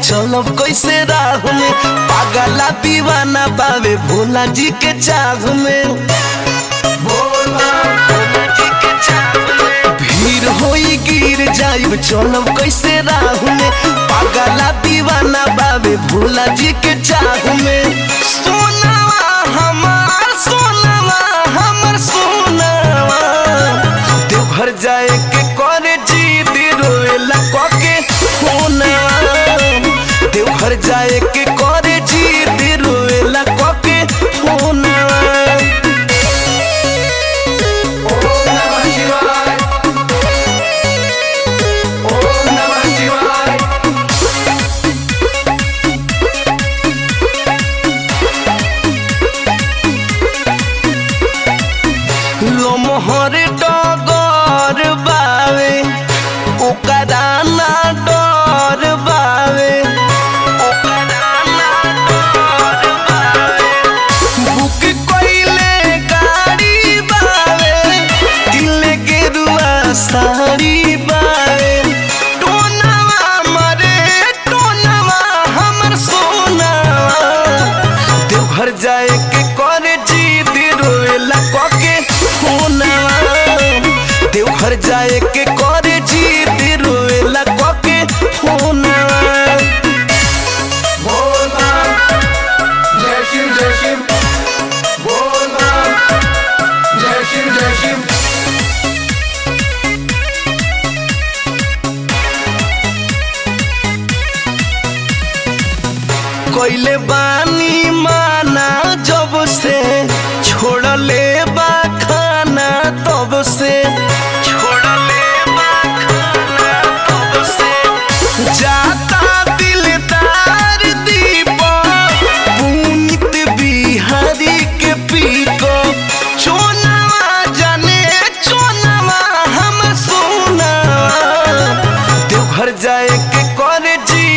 चलब कैसे राह में पागला दीवाना बावे भोला जी के चाह में भीड़ होई गिर जाइब चलब कैसे राह में पागला दीवाना बावे भोला जी के चाह में सोनावा हमार सोनावा हमर सोनावा देवघर जाए के करे जीद रोएला कके फोनवा देवघर जाए के करे जीद रोएला कके फोनवा ओम नमः शिवाय ओम नमः शिवाय लोमहर डगर बावे ओकरा ना डर बावे ओकरा ना डर बावे बुक कइले गाड़ी बावे दिले गेरुआ साड़ी बावे टोनवा मरे टोनवा हमर सोनावा देवघर जाए के करे जीद रोएला कके फोनवा देवघर जाए के करे जीद रोएला कके फोनवा बोल बम जय शिव जय शिव बोल बम जय शिव जय शिव कोइले बानी माना जब से छोड़ले बा खाना तब से छोड़ले बा खाना तब से जाता दिलदार दीपक पुनित बिहारी के पीको चोनवा जाने चोनवा हम सोना देवघर जाए के करे जी